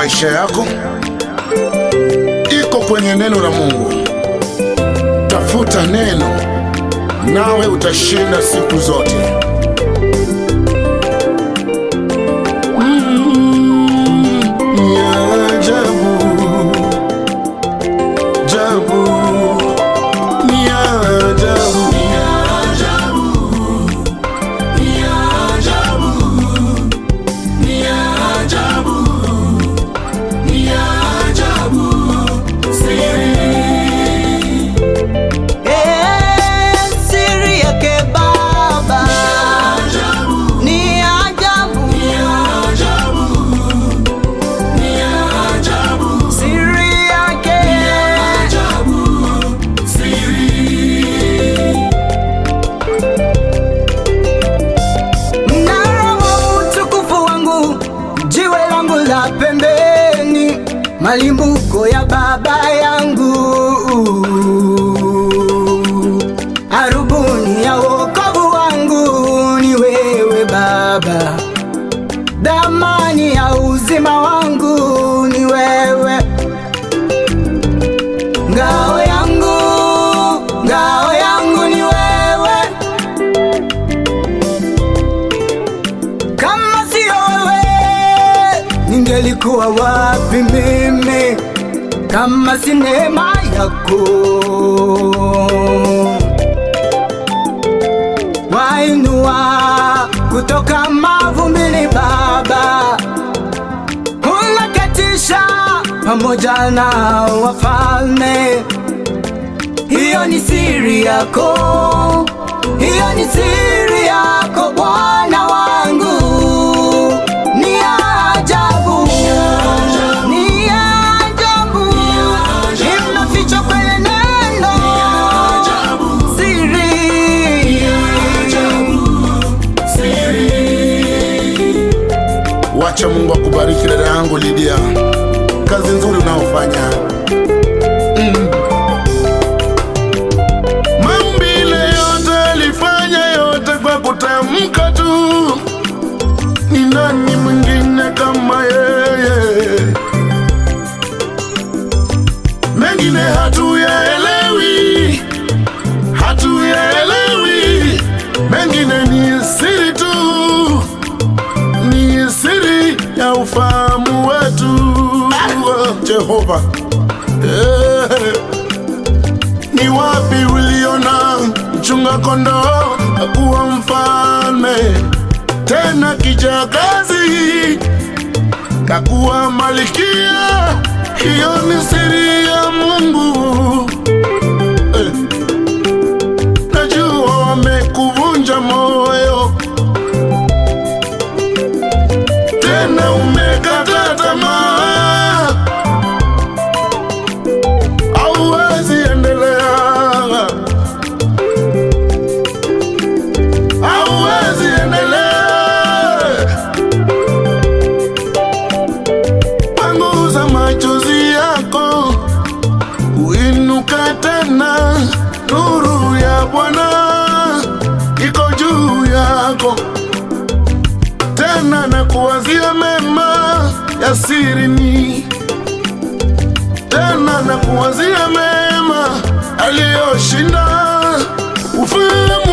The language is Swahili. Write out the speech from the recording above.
maisha yako iko kwenye neno la Mungu. Tafuta neno, nawe utashinda siku zote. Mm, ni ajabu, ajabu, ni ajabu, ni ajabu, ni ajabu, ni ajabu, ni ajabu, siri Eh, siri yake Baba ni ajabu, siri yake mnara wa utukufu wangu, jiwe langu la pembeni, malimbuko ya baba yangu, arubuni ya wokovu wangu ni wewe Baba, damani ya uzima wangu ni wewe, ngao yangu, ngao yangu ni wewe. Kama sio wewe, ningelikuwa wapi mimi? Kama si neema yako, wainua kutoka mavumbini Baba, unakatisha pamoja na wafalme. Hiyo ni siri yako, hiyo ni siri yako Bwana wangu. Ni ajabu, ni ajabu, imefichwa kwenye neno, siri Wacha Mungu akubariki dada yangu Lydia, kazi nzuri unaofanya. Mm. Maumbile yote alifanya yote kwa kutamka tu, ni nani mwingine kama yeye? Mengine hatuyaelewi, hatuyaelewi, mengine ni siri tu ni siri ya ufahamu wetu Jehova. Eh, ni wapi uliona mchunga kondoo akuwa mfalme, tena kijakazi kakuwa malikia? Hiyo ni siri ya Mungu. Eh, najua wamekuvunja moyo tena umekata tamaa, hauwezi endelea, hauwezi endelea. Panguza machozi yako, uinuka tena, nuru ya Bwana iko juu yako tena na kuwazia mema ya sirini, tena na kuwazia mema aliyoshinda ufahamu